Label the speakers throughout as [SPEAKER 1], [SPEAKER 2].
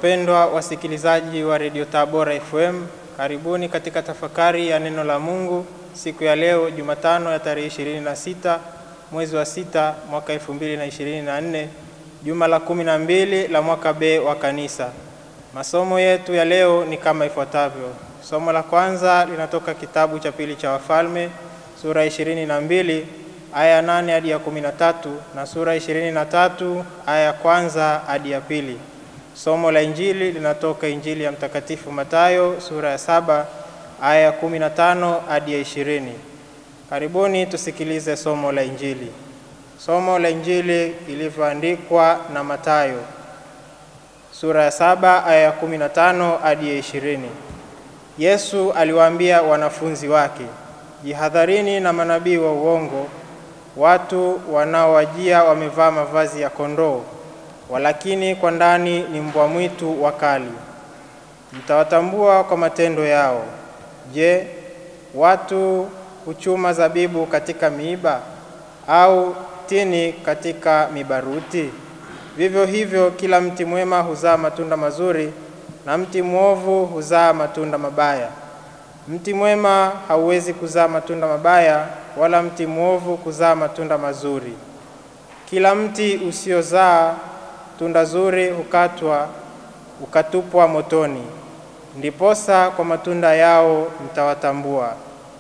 [SPEAKER 1] Wapendwa wasikilizaji wa redio Tabora FM, karibuni katika tafakari ya neno la Mungu siku ya leo Jumatano ya tarehe 26 mwezi wa sita mwaka 2024, juma la kumi na mbili la mwaka B wa Kanisa. Masomo yetu ya leo ni kama ifuatavyo. Somo la kwanza linatoka kitabu cha pili cha Wafalme sura ya 22 aya ya 8 hadi ya 13 na sura ya 23 aya ya kwanza hadi ya pili. Somo la Injili linatoka Injili ya Mtakatifu Mathayo sura ya saba aya ya 15 hadi ya 20. Karibuni tusikilize somo la Injili. Somo la Injili ilivyoandikwa na Mathayo sura ya saba aya ya 15 hadi ya 20. Yesu aliwaambia wanafunzi wake, jihadharini na manabii wa uongo, watu wanaowajia wamevaa mavazi ya kondoo, walakini kwa ndani ni mbwa mwitu wakali. Mtawatambua kwa matendo yao. Je, watu huchuma zabibu katika miiba au tini katika mibaruti? Vivyo hivyo kila mti mwema huzaa matunda mazuri na mti mwovu huzaa matunda mabaya. Mti mwema hauwezi kuzaa matunda mabaya, wala mti mwovu kuzaa matunda mazuri. Kila mti usiozaa tunda zuri hukatwa ukatupwa motoni. Ndiposa kwa matunda yao mtawatambua.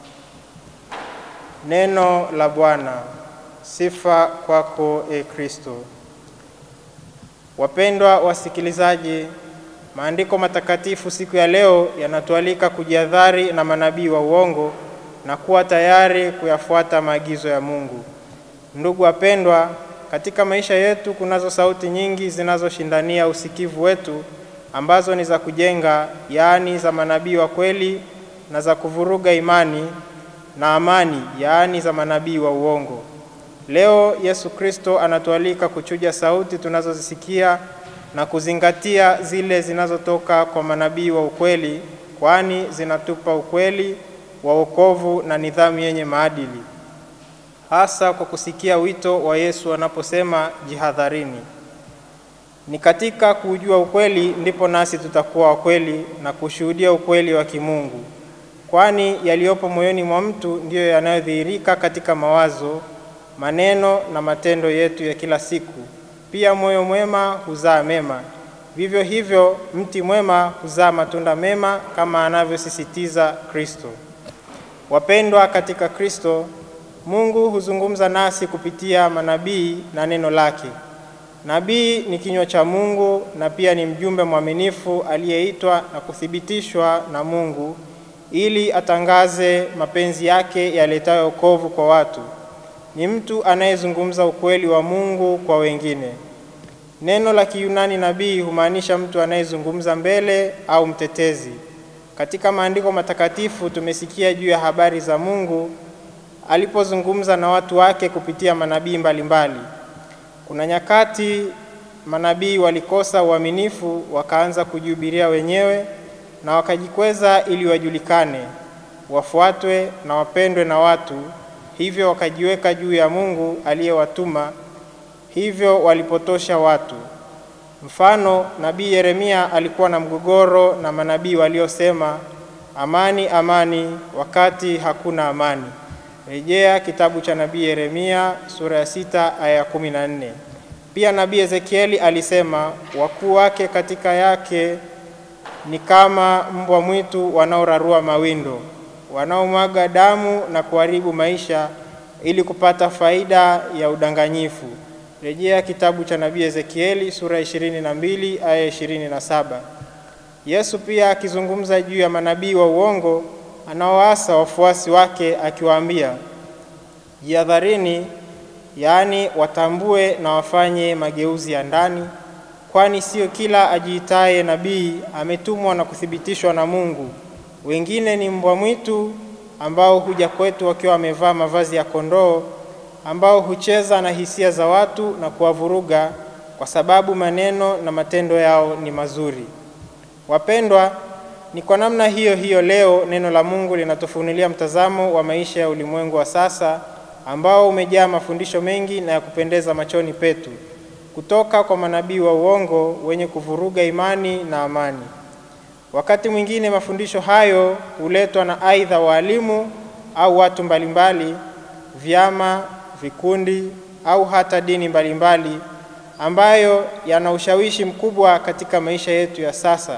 [SPEAKER 1] Neno la Bwana. Sifa kwako e Kristo. Wapendwa wasikilizaji, maandiko matakatifu siku ya leo yanatualika kujihadhari na manabii wa uongo na kuwa tayari kuyafuata maagizo ya Mungu. Ndugu wapendwa, katika maisha yetu kunazo sauti nyingi zinazoshindania usikivu wetu ambazo ni za kujenga, yaani za manabii wa kweli, na za kuvuruga imani na amani, yaani za manabii wa uongo. Leo Yesu Kristo anatualika kuchuja sauti tunazozisikia na kuzingatia zile zinazotoka kwa manabii wa ukweli, kwani zinatupa ukweli wa wokovu na nidhamu yenye maadili, hasa kwa kusikia wito wa Yesu anaposema jihadharini. Ni katika kuujua ukweli ndipo nasi tutakuwa wakweli na kushuhudia ukweli wa kimungu, kwani yaliyopo moyoni mwa mtu ndiyo yanayodhihirika katika mawazo, maneno na matendo yetu ya kila siku. Pia moyo mwema huzaa mema, vivyo hivyo mti mwema huzaa matunda mema, kama anavyosisitiza Kristo. Wapendwa katika Kristo, Mungu huzungumza nasi kupitia manabii na neno lake. Nabii ni kinywa cha Mungu na pia ni mjumbe mwaminifu aliyeitwa na kuthibitishwa na Mungu ili atangaze mapenzi yake yaletayo wokovu kwa watu. Ni mtu anayezungumza ukweli wa Mungu kwa wengine. Neno la Kiyunani nabii humaanisha mtu anayezungumza mbele au mtetezi. Katika maandiko matakatifu tumesikia juu ya habari za Mungu alipozungumza na watu wake kupitia manabii mbalimbali. Kuna nyakati manabii walikosa uaminifu, wakaanza kujihubiria wenyewe na wakajikweza ili wajulikane, wafuatwe na wapendwe na watu. Hivyo wakajiweka juu ya Mungu aliyewatuma, hivyo walipotosha watu. Mfano, nabii Yeremia alikuwa na mgogoro na manabii waliosema amani, amani, wakati hakuna amani. Rejea kitabu cha nabii Yeremia sura ya sita aya ya kumi na nne. Pia nabii Ezekieli alisema wakuu wake katika yake ni kama mbwa mwitu wanaorarua mawindo, wanaomwaga damu na kuharibu maisha ili kupata faida ya udanganyifu. Rejea kitabu cha nabii Ezekieli sura ya 22 aya 27. Yesu pia akizungumza juu ya manabii wa uongo anaoasa wafuasi wake akiwaambia, jihadharini, yaani watambue na wafanye mageuzi ya ndani, kwani sio kila ajiitaye nabii ametumwa na kuthibitishwa na Mungu. Wengine ni mbwa mwitu ambao huja kwetu wakiwa wamevaa mavazi ya kondoo, ambao hucheza na hisia za watu na kuwavuruga, kwa sababu maneno na matendo yao ni mazuri. Wapendwa, ni kwa namna hiyo hiyo leo neno la Mungu linatufunulia mtazamo wa maisha ya ulimwengu wa sasa ambao umejaa mafundisho mengi na ya kupendeza machoni petu. kutoka kwa manabii wa uongo wenye kuvuruga imani na amani. Wakati mwingine mafundisho hayo huletwa na aidha waalimu au watu mbalimbali, vyama, vikundi au hata dini mbalimbali ambayo yana ushawishi mkubwa katika maisha yetu ya sasa.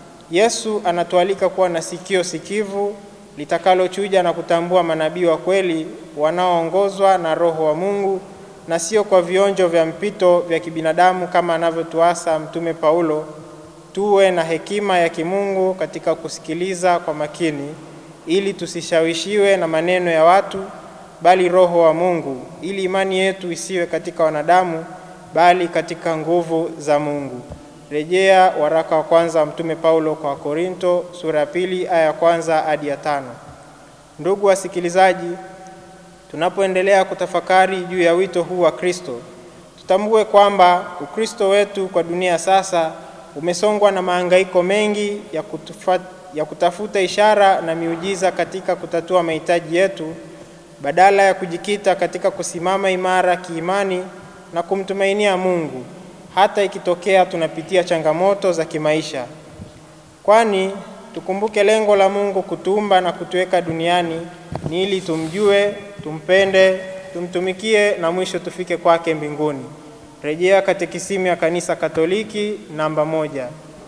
[SPEAKER 1] Yesu anatualika kuwa na sikio sikivu litakalochuja na kutambua manabii wa kweli wanaoongozwa na Roho wa Mungu na sio kwa vionjo vya mpito vya kibinadamu kama anavyotuasa Mtume Paulo. Tuwe na hekima ya kimungu katika kusikiliza kwa makini, ili tusishawishiwe na maneno ya watu, bali Roho wa Mungu, ili imani yetu isiwe katika wanadamu, bali katika nguvu za Mungu. Rejea waraka wa kwanza wa Mtume Paulo kwa Korinto sura ya pili aya ya kwanza hadi ya tano. Ndugu wasikilizaji, tunapoendelea kutafakari juu ya wito huu wa Kristo, tutambue kwamba Ukristo wetu kwa dunia sasa umesongwa na mahangaiko mengi ya, kutufa, ya kutafuta ishara na miujiza katika kutatua mahitaji yetu badala ya kujikita katika kusimama imara kiimani na kumtumainia Mungu hata ikitokea tunapitia changamoto za kimaisha. Kwani tukumbuke lengo la Mungu kutuumba na kutuweka duniani ni ili tumjue, tumpende, tumtumikie na mwisho tufike kwake mbinguni. Rejea Katekisimu ya Kanisa Katoliki namba moja.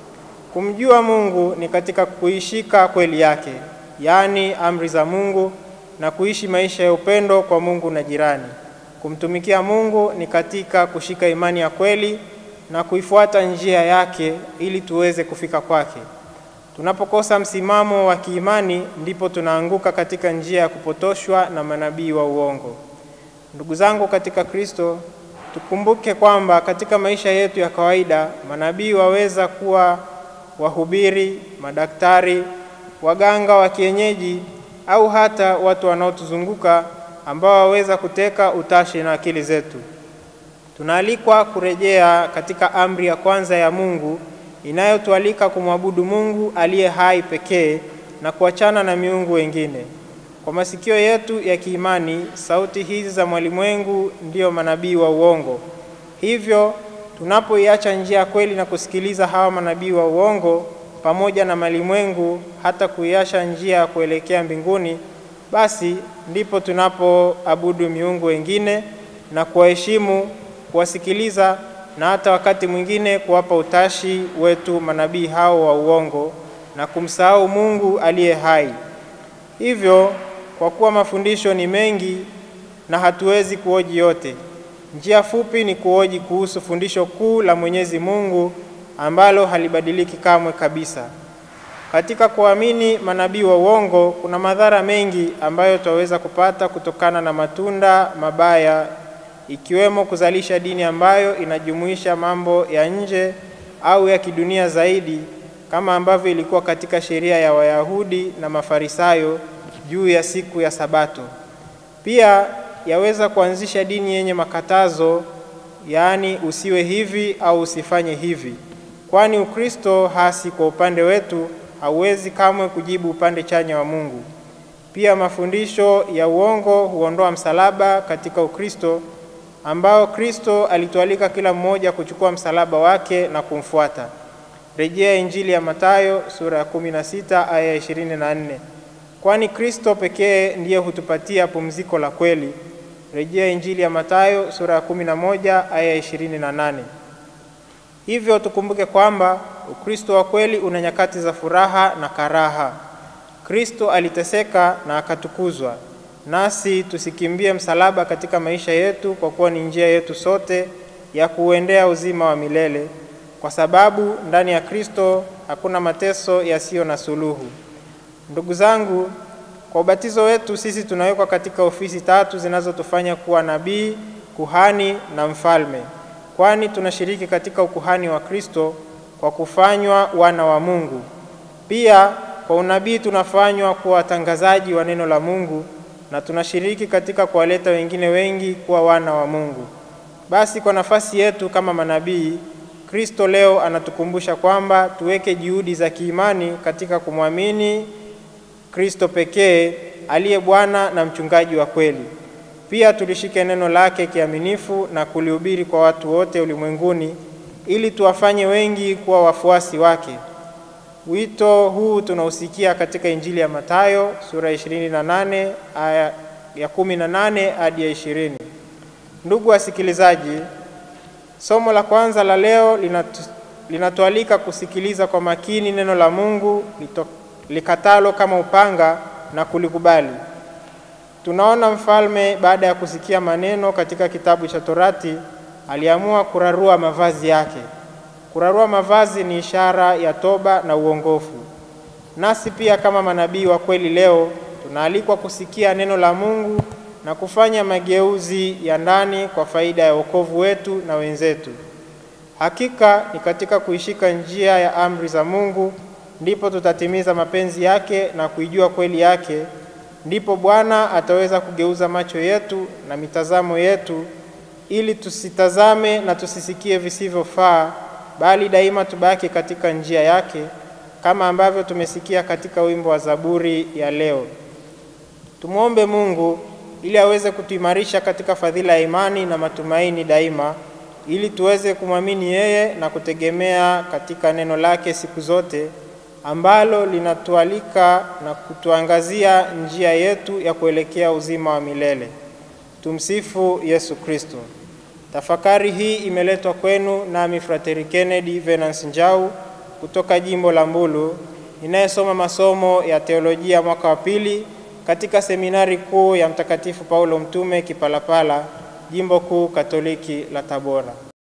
[SPEAKER 1] Kumjua Mungu ni katika kuishika kweli yake, yaani amri za Mungu na kuishi maisha ya upendo kwa Mungu na jirani. Kumtumikia Mungu ni katika kushika imani ya kweli na kuifuata njia yake ili tuweze kufika kwake. Tunapokosa msimamo wa kiimani, ndipo tunaanguka katika njia ya kupotoshwa na manabii wa uongo. Ndugu zangu katika Kristo, tukumbuke kwamba katika maisha yetu ya kawaida manabii waweza kuwa wahubiri, madaktari, waganga wa kienyeji au hata watu wanaotuzunguka ambao waweza kuteka utashi na akili zetu. Tunaalikwa kurejea katika amri ya kwanza ya Mungu inayotualika kumwabudu Mungu aliye hai pekee na kuachana na miungu wengine. Kwa masikio yetu ya kiimani, sauti hizi za mwalimwengu ndiyo manabii wa uongo. Hivyo tunapoiacha njia ya kweli na kusikiliza hawa manabii wa uongo pamoja na malimwengu, hata kuiacha njia ya kuelekea mbinguni, basi ndipo tunapoabudu miungu wengine na kuwaheshimu, kuwasikiliza na hata wakati mwingine kuwapa utashi wetu manabii hao wa uongo na kumsahau Mungu aliye hai. Hivyo, kwa kuwa mafundisho ni mengi na hatuwezi kuoji yote, njia fupi ni kuoji kuhusu fundisho kuu la Mwenyezi Mungu ambalo halibadiliki kamwe kabisa. Katika kuamini manabii wa uongo kuna madhara mengi ambayo twaweza kupata kutokana na matunda mabaya ikiwemo kuzalisha dini ambayo inajumuisha mambo ya nje au ya kidunia zaidi kama ambavyo ilikuwa katika sheria ya Wayahudi na Mafarisayo juu ya siku ya Sabato. Pia yaweza kuanzisha dini yenye makatazo, yaani usiwe hivi au usifanye hivi, kwani Ukristo hasi kwa upande wetu hauwezi kamwe kujibu upande chanya wa Mungu. Pia mafundisho ya uongo huondoa msalaba katika Ukristo ambao Kristo alitualika kila mmoja kuchukua msalaba wake na kumfuata. Rejea Injili ya Mathayo sura ya 16 aya ya 24. Kwani Kristo pekee ndiye hutupatia pumziko la kweli. Rejea Injili ya Mathayo sura ya 11 aya ya 28. Hivyo tukumbuke kwamba Ukristo wa kweli una nyakati za furaha na karaha. Kristo aliteseka na akatukuzwa, nasi tusikimbie msalaba katika maisha yetu, kwa kuwa ni njia yetu sote ya kuuendea uzima wa milele, kwa sababu ndani ya Kristo hakuna mateso yasiyo na suluhu. Ndugu zangu, kwa ubatizo wetu sisi tunawekwa katika ofisi tatu zinazotufanya kuwa nabii, kuhani na mfalme, kwani tunashiriki katika ukuhani wa Kristo kwa kufanywa wana wa Mungu. Pia kwa unabii tunafanywa kuwa watangazaji wa neno la Mungu na tunashiriki katika kuwaleta wengine wengi kuwa wana wa Mungu. Basi kwa nafasi yetu kama manabii, Kristo leo anatukumbusha kwamba tuweke juhudi za kiimani katika kumwamini Kristo pekee aliye Bwana na mchungaji wa kweli. Pia tulishike neno lake kiaminifu na kulihubiri kwa watu wote ulimwenguni ili tuwafanye wengi kuwa wafuasi wake. Wito huu tunausikia katika Injili ya Mathayo sura 28 aya ya 18 hadi ya 20. Ndugu wasikilizaji, somo la kwanza la leo linatu, linatualika kusikiliza kwa makini neno la Mungu lito, likatalo kama upanga na kulikubali. Tunaona mfalme baada ya kusikia maneno katika kitabu cha Torati aliamua kurarua mavazi yake. Kurarua mavazi ni ishara ya toba na uongofu. Nasi pia kama manabii wa kweli leo tunaalikwa kusikia neno la Mungu na kufanya mageuzi ya ndani kwa faida ya wokovu wetu na wenzetu. Hakika ni katika kuishika njia ya amri za Mungu ndipo tutatimiza mapenzi yake na kuijua kweli yake, ndipo Bwana ataweza kugeuza macho yetu na mitazamo yetu ili tusitazame na tusisikie visivyofaa, bali daima tubaki katika njia yake, kama ambavyo tumesikia katika wimbo wa Zaburi ya leo. Tumwombe Mungu ili aweze kutuimarisha katika fadhila ya imani na matumaini daima, ili tuweze kumwamini yeye na kutegemea katika neno lake siku zote, ambalo linatualika na kutuangazia njia yetu ya kuelekea uzima wa milele. Tumsifu Yesu Kristo. Tafakari hii imeletwa kwenu nami Frateri Kennedy Venance Njau kutoka jimbo la Mbulu, ninayesoma masomo ya teolojia mwaka wa pili katika seminari kuu ya Mtakatifu Paulo Mtume Kipalapala, jimbo kuu Katoliki la Tabora.